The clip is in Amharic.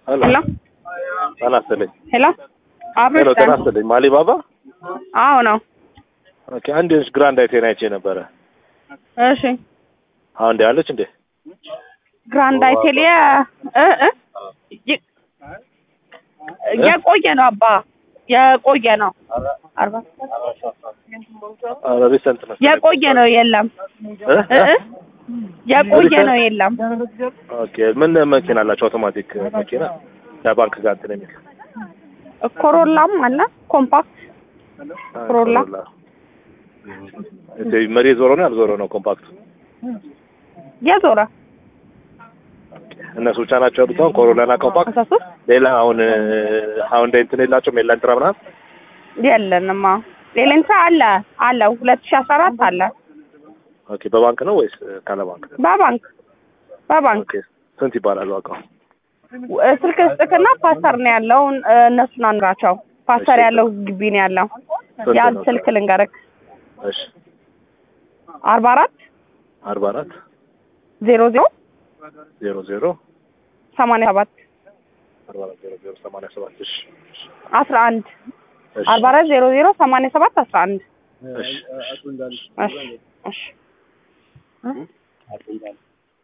ሄሎ ሄሎ ጤና ይስጥልኝ። ሄሎ ሄሎ አብሮሽ ጤና ይስጥልኝ። ማሊባባ አዎ ነው። ኦኬ። አንድ የሆነች ግራንድ አይቴን አይቼ ነበረ። እሺ አሁን እንደ ያለች እንዴ? ግራንድ አይቴሊያ እ እ ይ- የቆየ ነው አባ የቆየ ነው። አርባ ኧረ ሪሰንት ነው። የቆየ ነው የለም እ? እ እ የቆየ ነው የለም። ኦኬ። ምን መኪና አላቸው? አውቶማቲክ መኪና ለባንክ ጋር እንትን የሚል ኮሮላም አለ ኮምፓክት ኮሮላ። ኦኬ። መሪ ዞሮ ነው ያልዞሮ ነው ኮምፓክቱ? የዞረ እነሱ ብቻ ናቸው ያሉት አሁን ኮሮላ እና ኮምፓክት። አስራ ሶስት ሌላ አሁን አሁን እንደ እንትን የላቸውም ኤላንትራ ምናምን የለንማ ሌሌንሳ አለ አለ ሁለት ሺህ አስራ አራት አለ ኦኬ። በባንክ ነው ወይስ ካለ ባንክ? በባንክ በባንክ ኦኬ። ስንት ይባላል ዋጋው? እ፣ ስልክ ስጥክና ፓስተር ነው ያለው እ፣ እነሱን አንግራቸው ፓስተር ያለው ግቢ ነው ያለው ስንት ያን ነው? ስልክ ልንገርክ እሺ። አርባ አራት አርባ አራት ዜሮ ዜሮ ዜሮ ዜሮ ሰማንያ ሰባት አርባ አራት ዜሮ ዜሮ ሰማንያ ሰባት እሺ። አስራ አንድ እሺ። አርባ አራት ዜሮ ዜሮ ሰማንያ ሰባት አስራ አንድ እሺ። እሺ እሺ